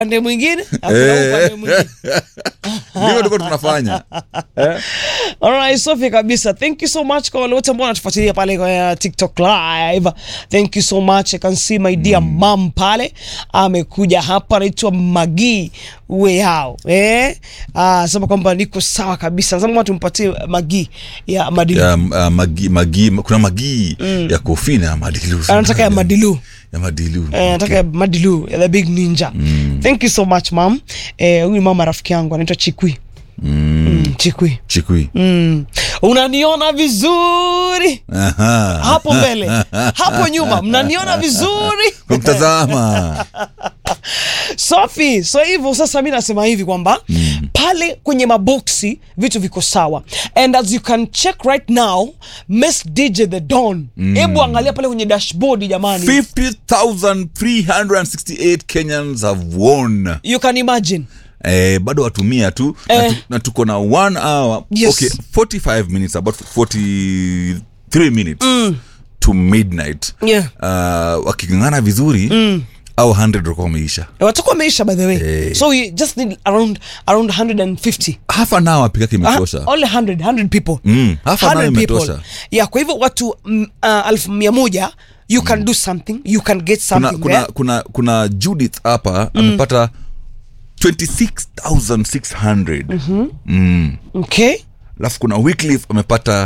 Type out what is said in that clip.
upande mwingine na kuna upande mwingine ndivyo tulikuwa tunafanya eh? Alright, safi kabisa. Thank you so much kwa wale wote ambao wanatufuatilia pale kwa TikTok live. Thank you so much. I can see my dear mom pale amekuja hapa, anaitwa Magi Weyao. Eh? Ah, sema kwamba niko sawa kabisa. Sasa tumpatie Magi ya Madilu. ya, uh, magi, magi, kuna magii ya kofi na madilu Anataka ya Madilu. ya madilu Eh, nataka ya Madilu, ya the big ninja. Thank you so much mom. Eh, huyu mama rafiki yangu anaitwa Chikwi. Mm, Chikwi. chikui Mm. Unaniona vizuri? Aha. hapo mbele hapo nyuma mnaniona vizuri kwa mtazama safi so hivyo sasa mi nasema hivi kwamba mm. pale kwenye maboksi vitu viko sawa and as you can check right now miss dj the don hebu angalia pale kwenye dashboard jamani 50368 kenyans have won you can imagine eh, bado watumia tu na, Eh. tu, na tuko na one hour Yes. okay 45 minutes about 43 minutes to midnight yeah. uh, wakingangana vizuri au 100 walikuwa wameisha watakuwa wameisha by the way Eh. so we just need around around 150 half an hour pikake Ah, imetosha only 100 100 people Mm, half an hour 100 people. imetosha yeah kwa hivyo watu mm, uh, elfu mia moja you can do something you can get kuna, something kuna, there. kuna, kuna judith hapa amepata 26600 mm. okay alafu kuna wycliffe amepata